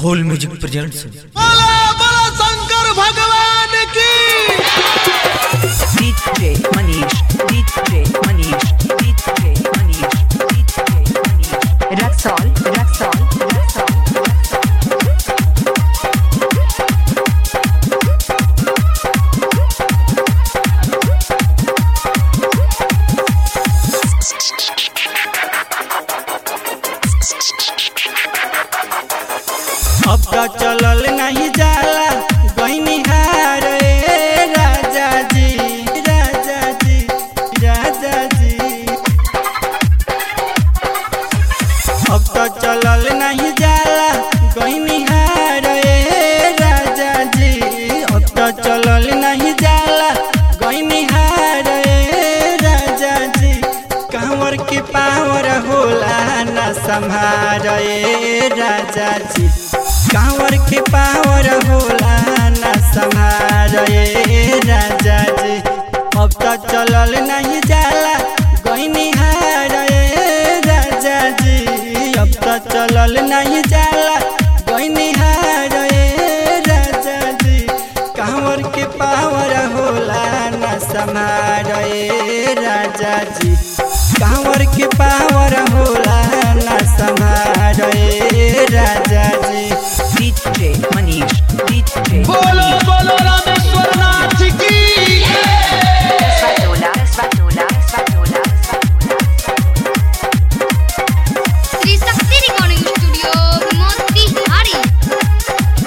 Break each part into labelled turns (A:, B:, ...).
A: होल music presents
B: बोला बोला शंकर भगवान की
C: DJ Manish, DJ Manish, DJ Manish, DJ Manish. Raxol, Raxol, Raxol,
D: अब तो चलल नहीं जाला गईनी हार ए राजा जी राजा जी राजा जी अब तो चलल नहीं जाला गईनी हार ए राजा जी अब तो चलल नहीं जाला गईनी हार ए राजा जी कांवर की पावर होला ना संभार ए राजा जी कांवर के पावर होला ना संभार ए राजा जी अब तो चलल नहीं जाला गईनी हार ए राजा जी अब तो चलल नहीं जाला गईनी हार ए राजा जी कांवर के पावर होला ना संभार ए राजा जी कांवर के पावर होला ना संभार ए राजा जी
C: DJ Manish, DJ
B: बोलो
C: Manish.
B: बोलो रामेश्वर नाथ की
C: Svatola, Svatola, Svatola, Svatola.
E: Shri Shakti recording studio Motihari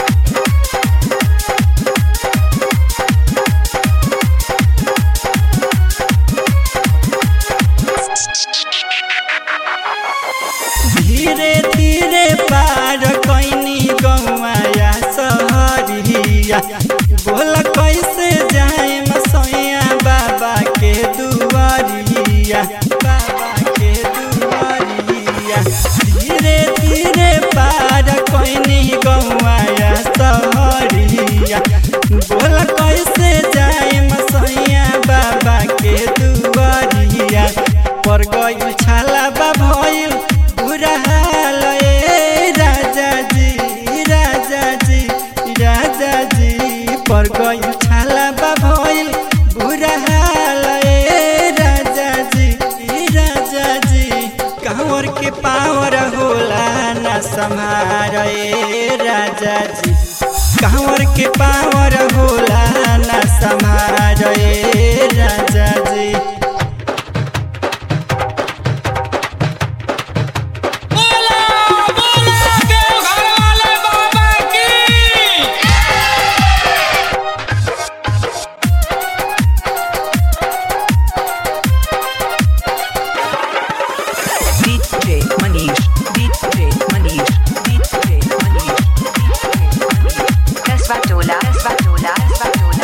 D: धीरे धीरे पार कैनी गौया सहरिया बोल कैसे जाए मसैया बाबा के दुआरिया बाबा के दुआरिया धीरे धीरे पार कैनी गौया सहरिया बोल कैसे जाए मसैया बाबा के दुआरिया पर गई छाला बा भइल बुरा हाल ए राजा जी राजा जी राजा जी पर गई छाला बा भइल बुरा हाल ए राजा जी राजा जी कांवर के पावर होला ना संभार ए राजा जी कांवर के पावर होला ना संभार ए राजा जी
B: बोला बोला के घर वाले बाबा की
C: DJ Manish, DJ Manish, DJ Manish, DJ Manish. Svatola, Svatola, Svatola,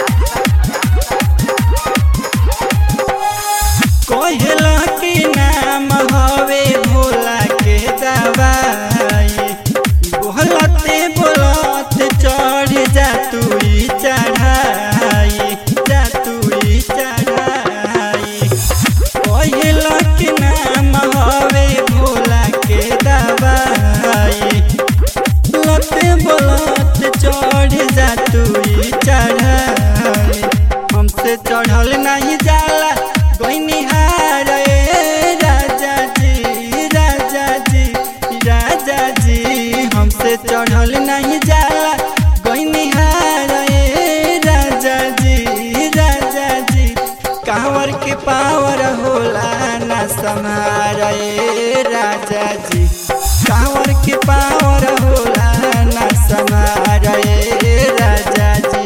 D: कोहला के नाम हवे भोला के दवाई बोलते बोलत चढ़ जा तू ई चढ़ाई जा तू ई चढ़ाई कोहला के नाम हवे भोला के दवाई लते बोलत चढ़ जा तू ई चढ़ाई हमसे चढ़ल नहीं जाला गईनी हार ए राजा जी राजा जी राजा जी हमसे चढ़ल नहीं जाला गईनी हार ए राजा जी राजा जी कांवर के पावर होला ना समार ए राजा जी कांवर के पावर होला ना समार ए राजा जी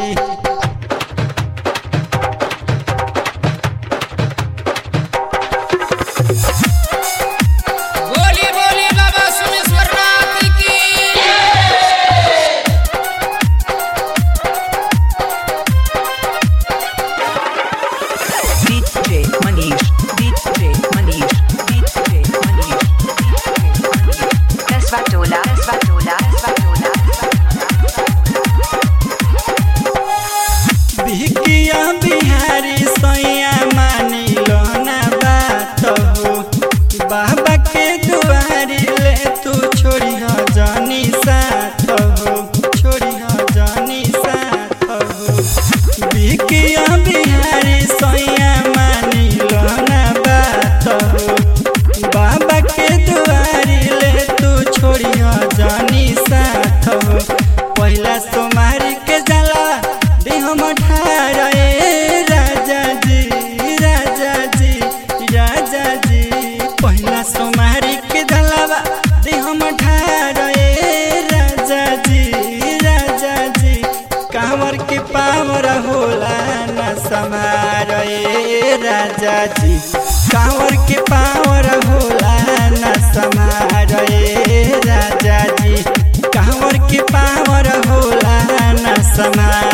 B: बोली बोली बाबा सोमेश्वर नाथ की
C: DJ Manish, DJ Manish, DJ
D: समार ए राजा जी कांवर के पावर होला न समार